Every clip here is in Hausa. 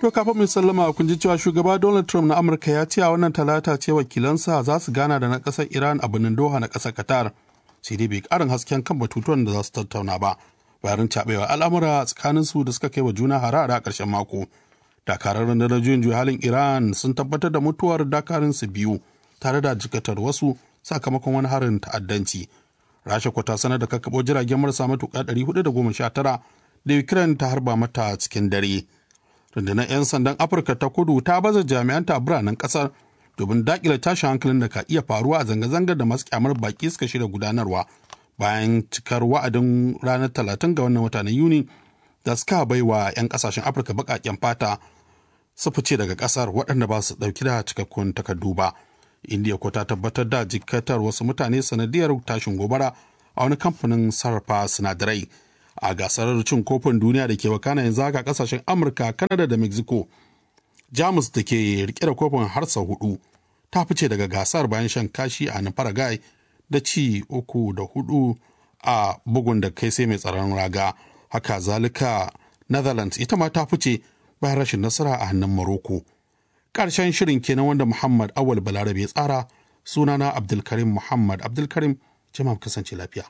To kafin mai sallama kun ji cewa shugaba Donald Trump na Amurka ya ce a wannan talata ce wakilansa za su gana da na ƙasar Iran a birnin Doha na ƙasar Qatar. Sai dai bai ƙarin hasken kan batutuwan da za su tattauna ba. Bayan caɓewa al'amura tsakanin su da suka kai wa juna harara a ƙarshen mako. Dakarar rundunar juyin juya halin Iran sun tabbatar da mutuwar dakarun su biyu tare da jikatar wasu sakamakon wani harin ta'addanci. Rasha kwata sanar da kakkaɓo jiragen marasa matuƙa 419 da Ukraine ta harba mata cikin dare. rundunar 'yan sandan afirka ta kudu ta baza jami'anta a biranen kasar domin dakile tashin hankalin da ka iya faruwa a zanga-zangar da masu kyamar baki suka shirya gudanarwa bayan cikar wa'adin ranar talatin ga wannan wata na yuni da suka bai wa 'yan kasashen afirka baƙaƙen fata su fice daga kasar waɗanda ba su ɗauki da cikakkun takardu ba indiya ko ta tabbatar da jikatar wasu mutane sanadiyar tashin gobara a wani kamfanin sarrafa sinadarai a gasar cin kofin duniya da ke wakana yanzu haka kasashen amurka kanada da mexico jamus da ke rike da kofin har sau hudu ta fice daga gasar bayan shan kashi a paraguay da ci uku da hudu a bugun da kai sai mai tsaron raga haka zalika netherlands ita ma ta fice bayan rashin nasara a hannun morocco ƙarshen shirin kenan wanda muhammad awal balarabe ya tsara sunana abdulkarim muhammad abdulkarim jama'a kasance lafiya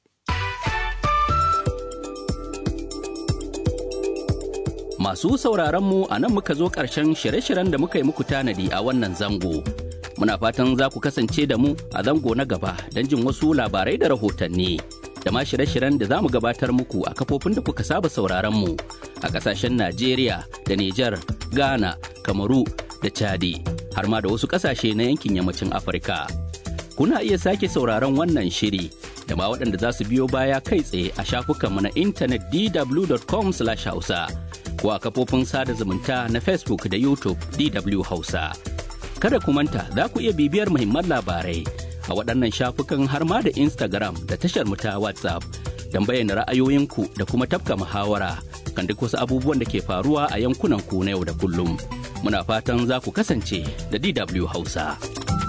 Masu sauraronmu a nan muka zo ƙarshen shirye-shiryen da muka yi muku tanadi a wannan zango. Muna fatan za ku kasance da mu a zango na gaba don jin wasu labarai da rahotanni. Da ma shirye-shiryen da za mu gabatar muku a kafofin da kuka saba sauraronmu a ƙasashen Najeriya da Nijar, Ghana, Kamaru da Chadi, har ma da wasu ƙasashe na yankin yammacin Afirka. Kuna iya sake sauraron wannan shiri da ma waɗanda za su biyo baya kai tsaye a shafukanmu na intanet dw.com/hausa. ko a kafofin sada zumunta na Facebook da YouTube DW Hausa. Kada ku manta za ku iya bibiyar muhimman labarai a waɗannan shafukan har ma da Instagram da tashar mu ta WhatsApp don bayyana ra'ayoyinku da kuma tafka muhawara kan duk wasu abubuwan da ke faruwa a yankunan ku na yau da kullum. Muna fatan za ku kasance da DW Hausa.